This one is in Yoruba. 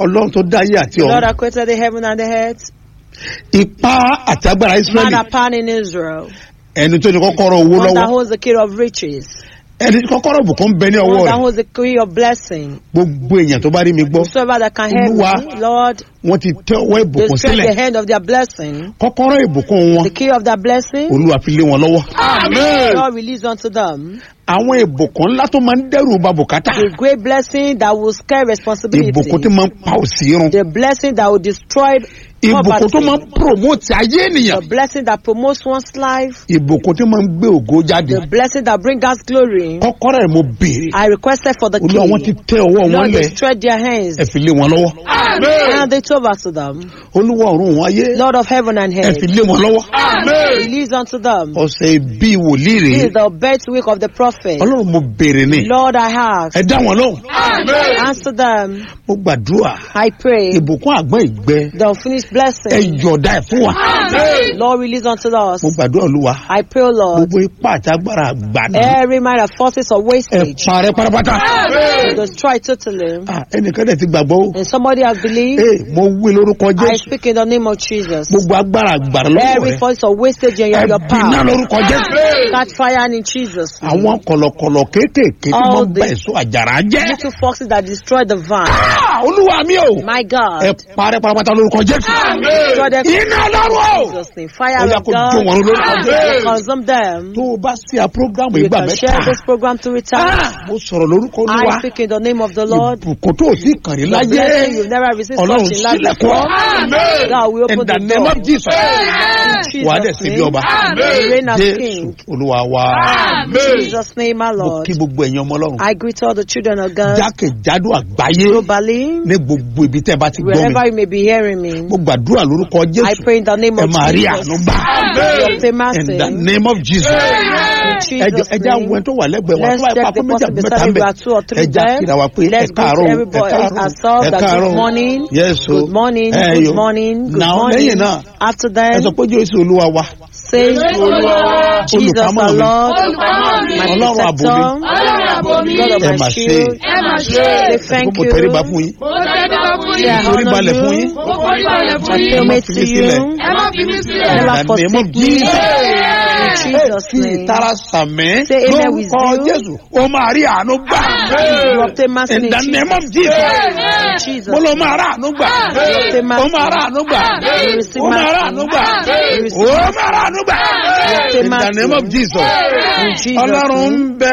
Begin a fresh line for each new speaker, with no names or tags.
ọlọ́run tó dá ayé àti
The Lord
ọ̀run
that created the heaven and the earth.
ipá àti agbára
Man
israẹli
upon in Israel.
ẹni tó ní kọ́kọ́rọ́ owó
One that
lọ́wọ́
holds the key of riches.
ẹni tí kọ́kọ́rọ́ bùkún bẹ ní ọwọ́
One that
rẹ̀
holds the key of blessing.
gbogbo èèyàn tó bá rí mi gbọ́
Whosoever that can help
Olúwa,
me, Lord,
wọ́n ti tẹ ọwọ́
they
ìbùkún
stretch
sílẹ̀
the hand of their blessing.
kọ́kọ́rọ́ ìbùkún wọn
The key of their blessing.
olúwa fi lé wọn lọ́wọ́.
Lord release unto them
àwọn ìbùkún ńlá tó máa ń dẹ́rù ba bùkátà
the great blessing that will scare responsibility.
ìbùkún tó máa ń pa òsì run
The blessing that will destroy
ìbùkún tó máa ń
poverty.
promote ayé ènìyàn
The blessing that promotes one's life.
ìbùkún tó máa ń gbé ògo jáde
The blessing that brings us glory.
kọ́kọ́rọ́ ẹ̀ mo béèrè
I requested for the
olúwa wọn ti
key.
tẹ ọwọ́ wọn
Lord, they
lẹ̀
stretch their hands
ẹ fi lé wọn lọ́wọ́
and they told us to them,
olúwa ọ̀run wọn ayé
Lord of heaven and
ẹ
earth,
fi lé wọn lọ́wọ́
release unto them.
ọ̀sẹ̀ bíi wòlíì
This
rèé
is the birth week of the prophet.
ọlọ́run mo béèrè ni
Lord, I ask,
ẹ dá wọn lóhùn
answer them.
mo gbàdúrà
I pray
ìbùkún àgbọn ìgbẹ
the unfinished
ẹ
blessing.
yọ̀ọ̀dá ẹ̀ fún wa
Lord, release unto us.
mo gbàdúrà olúwa
I pray, O Lord,
gbogbo ipá àti agbára àgbàdo
every mind of forces of
ẹ
wastage,
parẹ́ pátápátá
to destroy totally.
Ah, ẹnìkan dẹ̀ ti gbàgbọ́ o
And somebody has believed.
ee mo wí lórúkọ
I
jésù
speak in the name of Jesus.
gbogbo agbára àgbàdo lọ́wọ́
Every
rẹ
force of wastage in your, your
ẹ bínú
power,
lórúkọ jésù
catch fire in Jesus' name.
àwọn kọ̀lọ̀kọ̀lọ̀ kéékèèké tí
All
wọ́n bá
the-
èso àjàrà jẹ́
Little foxes that destroy the vine.
Ah, olúwa mi o
My
ẹ
God,
parẹ́ pátápátá lórúkọ jésù
destroy them
iná ọlọ́run o
in Jesus' name. Fire
ó yá
of
kó jó wọn
God,
lórúkọ jésù
consume them.
tó o bá sí a programu
You
ìgbà
can
mẹ́ta
share this program to return.
Ah, mo sọ̀rọ̀ lórúkọ olúwa
I speak in the name of the Lord.
ìbùkún tó o sì kàn rí
The
láyé
blessing you've never received
ọlọ́run
such in life
sílẹ̀kùn
before. God will
in
open
the
the
name
door.
of jesus
In
wà á dẹ̀
Jesus'
sí bí
name.
ọba
You reign as
jésù
king.
olúwa wa
In Jesus' name, my
mo
Lord.
kí gbogbo ẹ̀yin ọmọ ọlọ́run
I greet all the children of God
jákèjádò àgbáyé
globally,
ní gbogbo ibi tẹ́ ẹ bá ti gbọ́ mi
wherever you may be hearing me.
mo gbàdúrà lórúkọ
I
jésù
pray in the name
ẹ
of
máa rí
Jesus.
àánú gbà
You obtain mercy.
in the name of jesus
In
ẹjọ
Jesus'
ẹjẹ àwọn
name.
ẹni tó wà lẹ́gbẹ̀ẹ́ wa
Let's
tó wà
check
pa
the
fún méjì
person
àbí mẹ́ta
beside
ń
you.
bẹ
There are two or three
ẹja
there.
kíra wa pé ẹ
Let's greet
káàárọ̀ o, ẹ
everybody
káàárọ̀
ourselves
ẹ
that
káàárọ̀
good morning.
yes o
Good morning.
ẹ
Good
yo.
morning. Good
Now,
morning.
lẹ́yìn náà
After
ẹ
that,
sọ pé jésù olúwa wa
say, Jesus
olùpamọ́
the
mi
Lord, my
ọlọ́run àbò mi
protector, God of
ẹ
my
mà ṣe
shield. Say thank
mo
you.
tẹríba fún yín
Say I
forí
honor
balẹ̀ fún yín
you.
ẹ
I pay
má
homage
fi
to
mí sílẹ̀
you.
In
Never
the name of
forsake me.
Jesus.
In
ẹ
Jesus'
fi
name.
ìtara sàmẹ́
Say amen with
lórúkọ
zeal.
jésù ó máa rí àánú gbà
You obtain mercy
in
in
the name of jesus
In Jesus'
mo lọ máa rà àánú gbà
obtain
ó máa rà
mercy.
àánú gbà
You receive
ó máa rà
mercy.
àánú gbà
You receive
ó máa rà àánú gbà
obtain
in the
mercy.
name of jesus
In Jesus'
ọlọ́run
name.
ń bẹ